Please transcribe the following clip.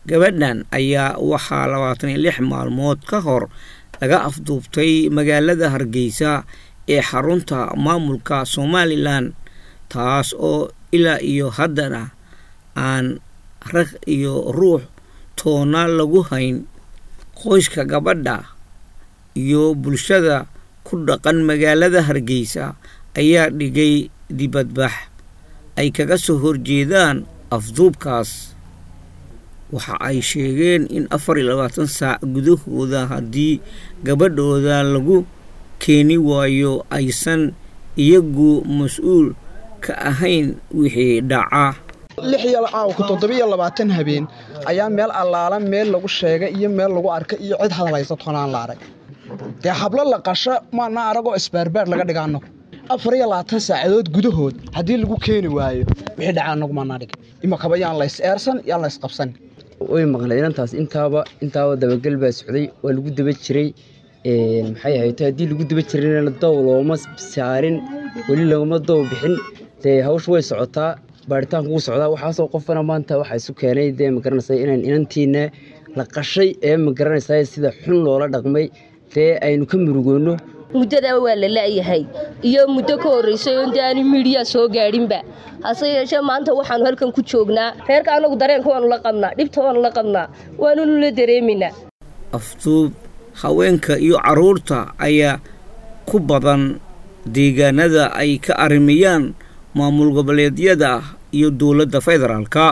gabadhan ayaa waxaa labaatan iyo lix maalmood ka hor laga afduubtay magaalada hargeysa ee xarunta maamulka somalilan taas oo ilaa iyo haddana aan rag iyo ruux toona lagu hayn qoyska gabadha iyo bulshada ku dhaqan magaalada hargeysa ayaa dhigay dibadbax ay kaga soo horjeedaan afduubkaas waxa ay sheegeen in afar iyo labaatan saac gudahooda haddii gabadhooda lagu keeni waayo aysan iyagu mas-uul ka ahayn wixii dhaca lix iyo caawka toddobiyo labaatan habeen ayaa meel allaala meel lagu sheegay iyo meel lagu arkay iyo cid hadlaysa tonaan la arag dee hablo la qasho maana aragoo isbaarbaar laga dhiga annagu afar iyo labaatan saacadood gudahood haddii lagu keeni waayo wixii dhaca annagu maanaa dhig imakaba yaan lays eersan yaan lays qabsan way maqlay inantaas intaaba intaaba dabagal baa socday waa lagu daba jiray maxay ahayd haddii lagu daba jirayna dow looma saarin weli lagama dow bixin dee hawsha way socotaa baaritaanku wuu socdaa waxaasoo qofana maanta waxaa isu keenay dee magaranaysa inaan inantiina la qashay ee magaranaysa sida xun loola dhaqmay dee aynu ka murugoonno muddadaa waa la la'yahay iyo muddo ka horraysay oo inta aani miidhiya soo gaadhinba hase yeeshee maanta waxaannu halkan ku joognaa reerka annagu dareenka waannu la qabnaa dhibta waannu la qabnaa waanunu la dareemaynaa afduub haweenka iyo carruurta ayaa ku badan deegaanada ay ka arrimayaan maamul goboleedyada iyo dowladda federaalka